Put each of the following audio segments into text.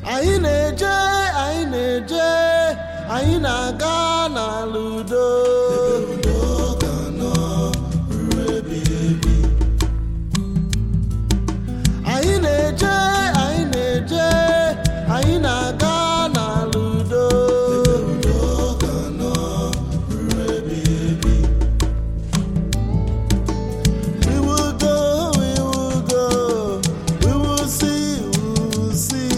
anyị na-eje anyị na-eje anyị na-aga n'ala udo anyị na-eje anyị na-eje anyị na-aga n'ala udo We will go, we will go, we will see, we will see.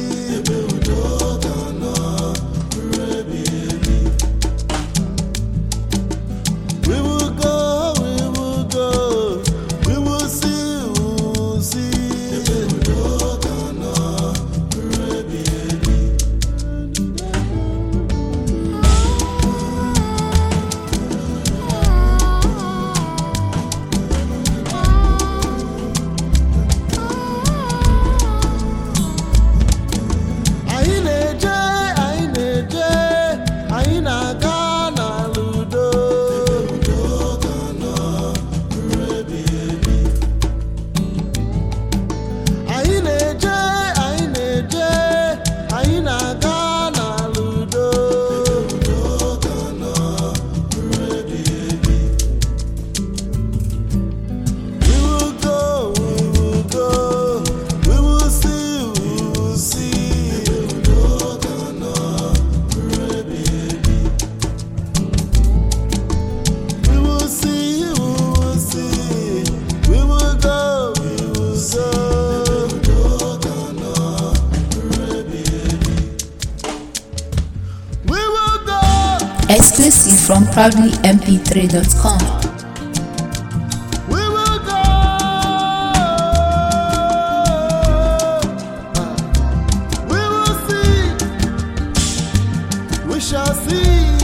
We will go, we will go, we will see, we will see. Anyị na-eje, anyị na-eje, anyị na-aga n'ala udo. Anyị na-eje, anyị na-eje, anyị na-aga n'ala udo. We will go, we will go, we will see, we will see. We will see, we will see, we will go, we will We will go. Exclusive from proudlymp3.com. We will go. We will see. We shall see.